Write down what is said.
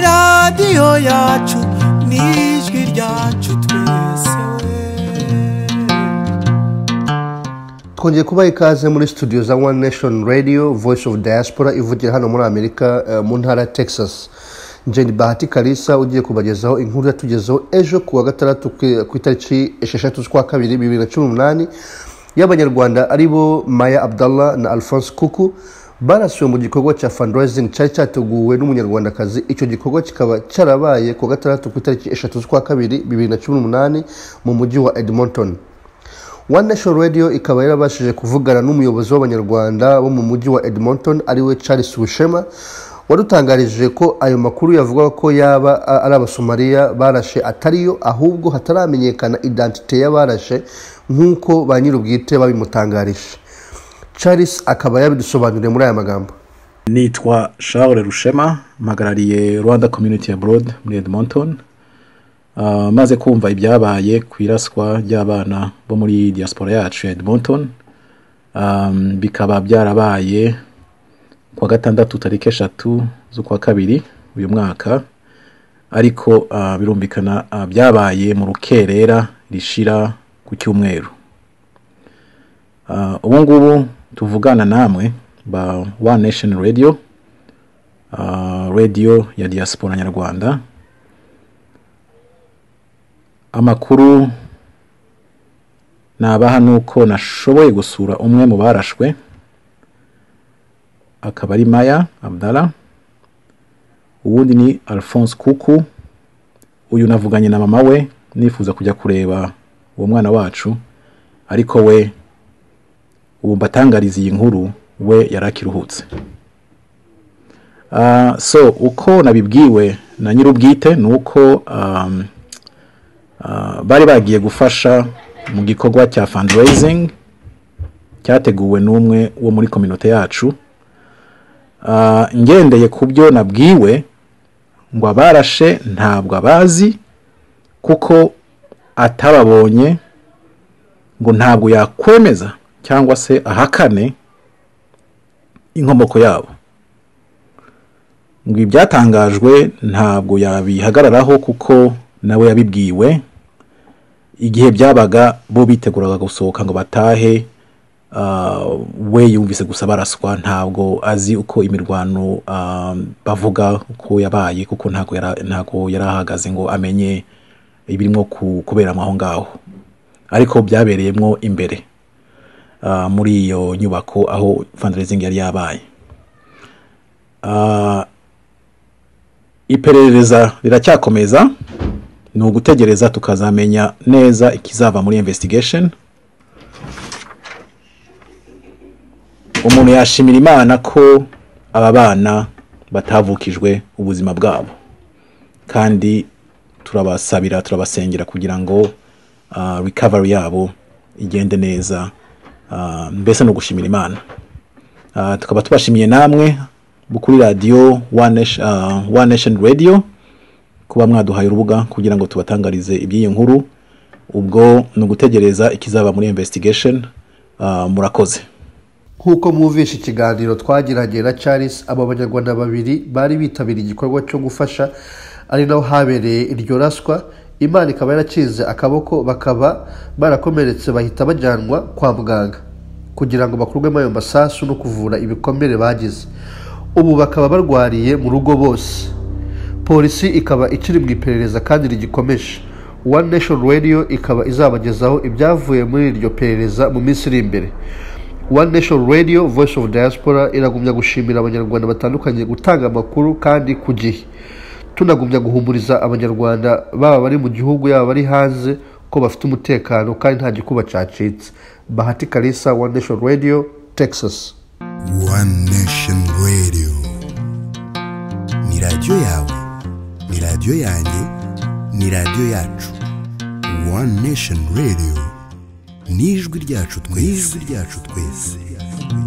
radiyo yacu n'ijwi ryacu twese twongeye kubaha ikaze muri studio za one nation radio voice of diaspora ivugira hano muri amerika eh, mu ntara ya texas jeni bahati kalisa ugiye kubagezaho inkuru yatugezeho ejo ku wa gatandatu ku- ku itariki esheshatu z'ukwa kabiri bibiri na cumi n'umunani y'abanyarwanda ari bo maya abdallah na alphonse kuku barasiwe mu gikorwa cya fundraising cyari cyateguwe n'umunyarwandakazi icyo gikorwa kikaba cyarabaye ku wa gatandatu ku itariki eshatu z'ukwa kabiri bibiri na cumi n'umunani mu mujyi wa edmonton One Nation Radio ikaba yarabashije kuvugana n'umuyobozi w'abanyarwanda bo mu mujyi wa Edmonton ariwe Charles Bushema wadutangarije ko ayo makuru yavuga ko yaba a- ari abasomaliya barashe atariyo ahubwo hataramenyekana identite y'abarashe nk'uko ba nyir'ubwite babimutangarije Charles akaba yabidusobanuriye muri aya magambo nitwa charles rushema mpagarariye rwanda community abroad muri edmonton Ah, maze kumva ibyabaye ku iraswa ry'abana bo muri diaspora yacu ya edmonton Um, bikaba byarabaye kuwa gatandatu tariki eshatu z'ukwa kabiri uyu mwaka ariko ah, birumvikana ah, byabaye mu rukerera rishira ku cyumweru Ah, ubu ngubu tuvugana namwe ba one nation radio ah, radio ya diaspora nyarwanda amakuru nabaha ni uko nashoboye gusura umwe mu barashwe akaba ari maya abdala uwundi ni alphonse kuku uyu navuganye na mama we nifuza kujya kureba uwo mwana wacu ariko we ubu mbatangariza iyi nkuru we yari akiruhutse Ah, so uko nabibwiwe na nyir'ubwite ni uko um, ah, bari bagiye gufasha mu gikorwa cya fundraising cyateguwe n'umwe wo muri kominote yacu Ah, ngendeye ku byo nabwiwe ngo abarashe ntabwo abazi kuko atababonye ngo ntabwo yakwemeza cyangwa se ahakane inkomoko yabo ngo ibyatangajwe ntabwo yabihagararaho kuko nawe yabibwiwe igihe byabaga bo biteguraga gusohoka ngo batahe ah, we yumvise gusa baraswa ntabwo azi uko imirwano ah, bavuga uko yabaye kuko ntabwo yara- ntabwo yari ahagaze ngo amenye ibirimo ku- kuberamo aho ngaho ariko byabereyemo imbere ah, muri iyo nyubako aho fundraising yari yabaye Ah, iperereza riracyakomeza ni ugutegereza tukazamenya neza ikizava muri investigation umuntu yashimira imana ko aba bana batavukijwe ubuzima bwabo kandi turabasabira turabasengera kugira ngo ah, recovery yabo igende neza Ah, mbese ni ugushimira imana Ah, tukaba tubashimiye namwe bo kuri radiyo One Nation- ah, One Nation Radio kuba mwaduhaye urubuga kugira ngo tubatangarize iby'iyi nkuru ubwo ni ugutegereza ikizaba muri investigation Ah, murakoze nk'uko mwumvishe ikiganiro twagiranye na charles abo banyarwanda babiri bari bitabiriye igikorwa cyo gufasha ari naho habereye iryo raswa imana ikaba yarakinze akaboko bakaba barakomeretse bahita bajyanwa kwa muganga kugira ngo bakurwemo ayo masasu no kuvura ibikomere bagize ubu bakaba barwariye mu rugo bose polisi ikaba ikiri mu iperereza kandi rigikomeje one nation radio ikaba izabagezaho ibyavuye muri iryo perereza mu minsi iri imbere one nation radio voice of diaspora iragumya gushimira abanyarwanda batandukanye gutanga amakuru kandi ku gihe tunagumya guhumuriza abanyarwanda baba bari mu gihugu yaba bari hanze ko bafite umutekano kandi nta gikuba cyacitse bahati kalisa one nation radio texas One Nation Radio ni radiyo yawe ni radiyo yanjye ni radiyo yacu One Nation Radio ni ijwi ryacu twese ryacu twese